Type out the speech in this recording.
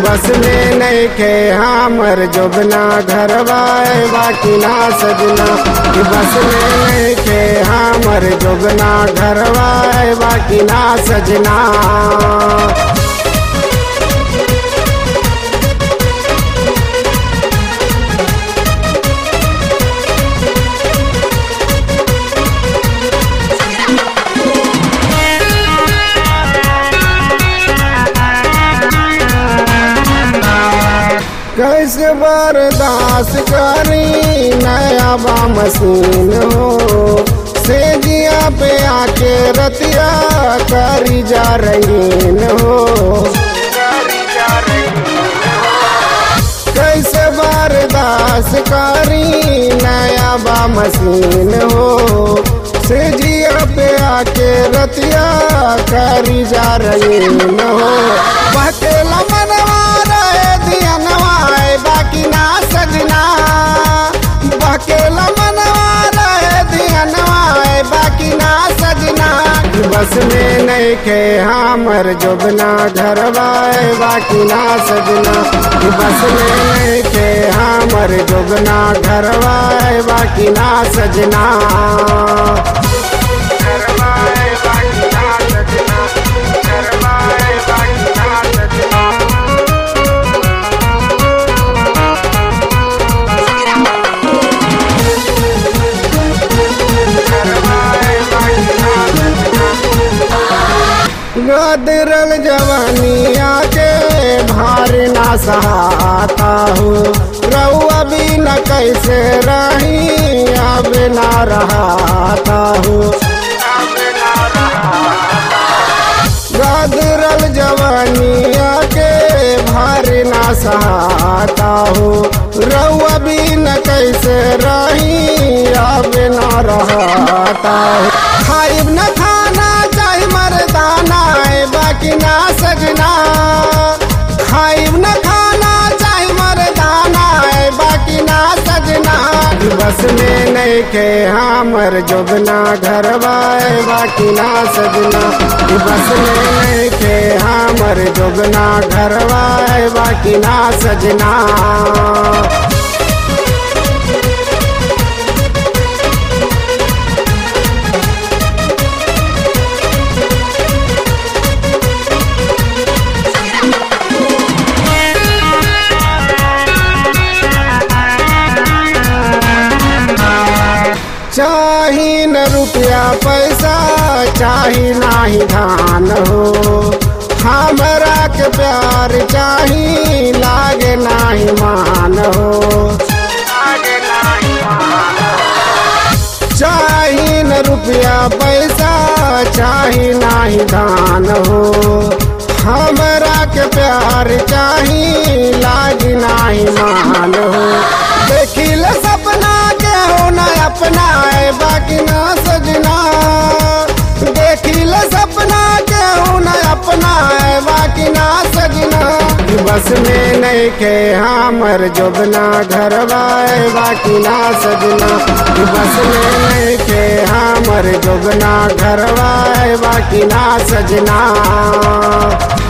बस में नहीं खे हमर जोबना घरवाए बाकी ना सजना कि बस में नहीं खे हमर जोबना घरवाए बाकी ना सजना कैसे बर्दाश्त करी नया बा मशीन हो से जिया पे आके रतिया करी जा रही हो कैसे बर्दाश्त करी नया बा मशीन हो से जिया पे आके रतिया करी जा रही हो बकेला मनवा रहे दिया नवाए बाकी ना सजना बकेला मनवा रहे दिया नवाए बाकी ना सजना बस में नहीं खे हमर जोबना घरवाए बाकी ना सजना बस में नहीं खे हमर जोबना घरवाए बाकी ना सजना घरवाए बाकी ना सजना घरवाए बाकी ना सजना गदरल जवानिया के भार ना सहाता हो रउआ भी न कैसे रही अब ना रहाता हो गदरल जवानिया के भार ना सहाता हो रउआ भी न कैसे रही अब ना रहाता हो खाइब न खाना चाहे मरदाना है बाकी ना सजना खाइब न खाना चाहे मरदाना है बाकी ना सजना बस में नहीं के हमर जोबना घरवाए बाकी ना सजना बस में नहीं के हमर जोबना घरवाए बाकी ना सजना चाही न रुपया पैसा चाही नाही धान हो हमरा के प्यार चाही लागे नाही मान हो चाही न रुपया पैसा चाही नाही धान हो हमरा के प्यार चाही लागी नाही मान हो देखिल सपना के हो न अपना है बाकी ना सजना देखिल सपना के हो न अपना है बाकी ना सजना बस में नहीं के हमर जोबना घरवाए बाकी ना सजना बस में नहीं के हमर जोबना घरवाए बाकी ना सजना